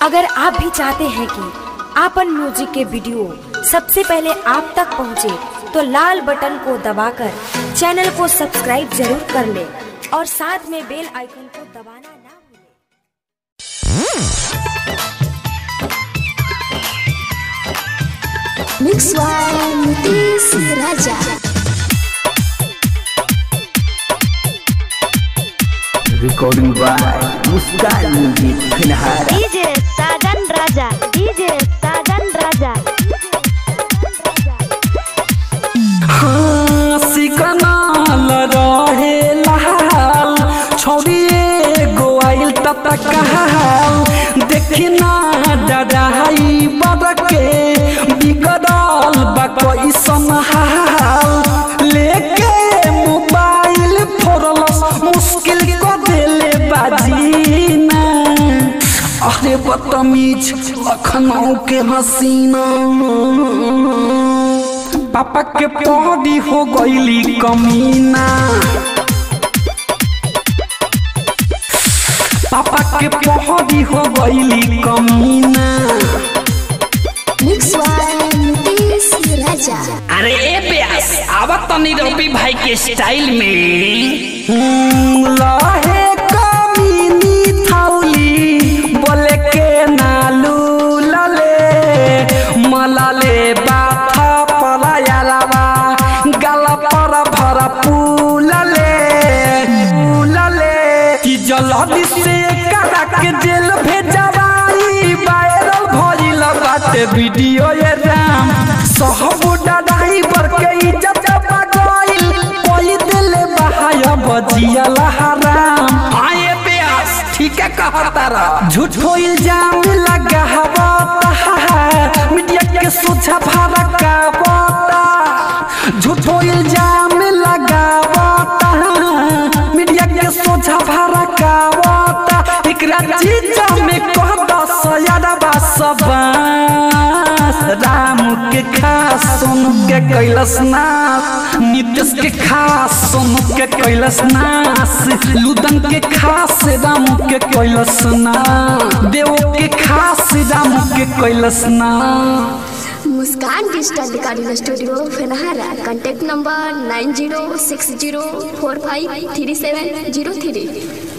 अगर आप भी चाहते हैं कि आपन म्यूजिक के वीडियो सबसे पहले आप तक पहुंचे, तो लाल बटन को दबाकर चैनल को सब्सक्राइब जरूर कर ले और साथ में बेल आइकन को दबाना ना भूलें। Mix One Mutis Raja. recording by Muskan Music Pinhara DJ Sajan Raja DJ Sajan Raja सिकनाल रहे लाल छोड़िए गोआइल तब कहाल देखी ना डराई बड़के बिगड़ल बा कैसन हाल लेके मोबाइल फोड़लस मुश्किल को देले बाजीना अरे बदतमीज लखनऊ के हसीना पापा के पौधी हो गईली कमीना पापा के पौधी हो गईली कमीना Mix One Mutis Raja. अरे ए प्यास आवत तनी रवि भाई के स्टाइल में हम्म, लहे कमीनी थाउली बोले के नालू लले मलाले बाथा पलायालावा गला पर भरा पूलले पूलले कि जल्दी से करा के जेल भेजवाई वायरल भइल बाटे वीडियो ये राम सहब ड्राइवर के इज्जत बगैल कोई दिल बहाया बजिया हराम हाँ ये प्यास ठीक है कहता रहा झूठो इल्जाम लगावता मीडिया के सोचा भरा कावता झूठो इल्जाम लगावता मीडिया के सोचा भरा कावता एकरा चीजा में कह दस यारा बास राम के खास सोनू के कैलस नास नीतीश के खास सोनू के कैलस नास लुदन के खास राम के कैलस ना देव के खास राम के कैलस ना Muskan Digital Recording Studio Fenahara. Contact number 9060453703.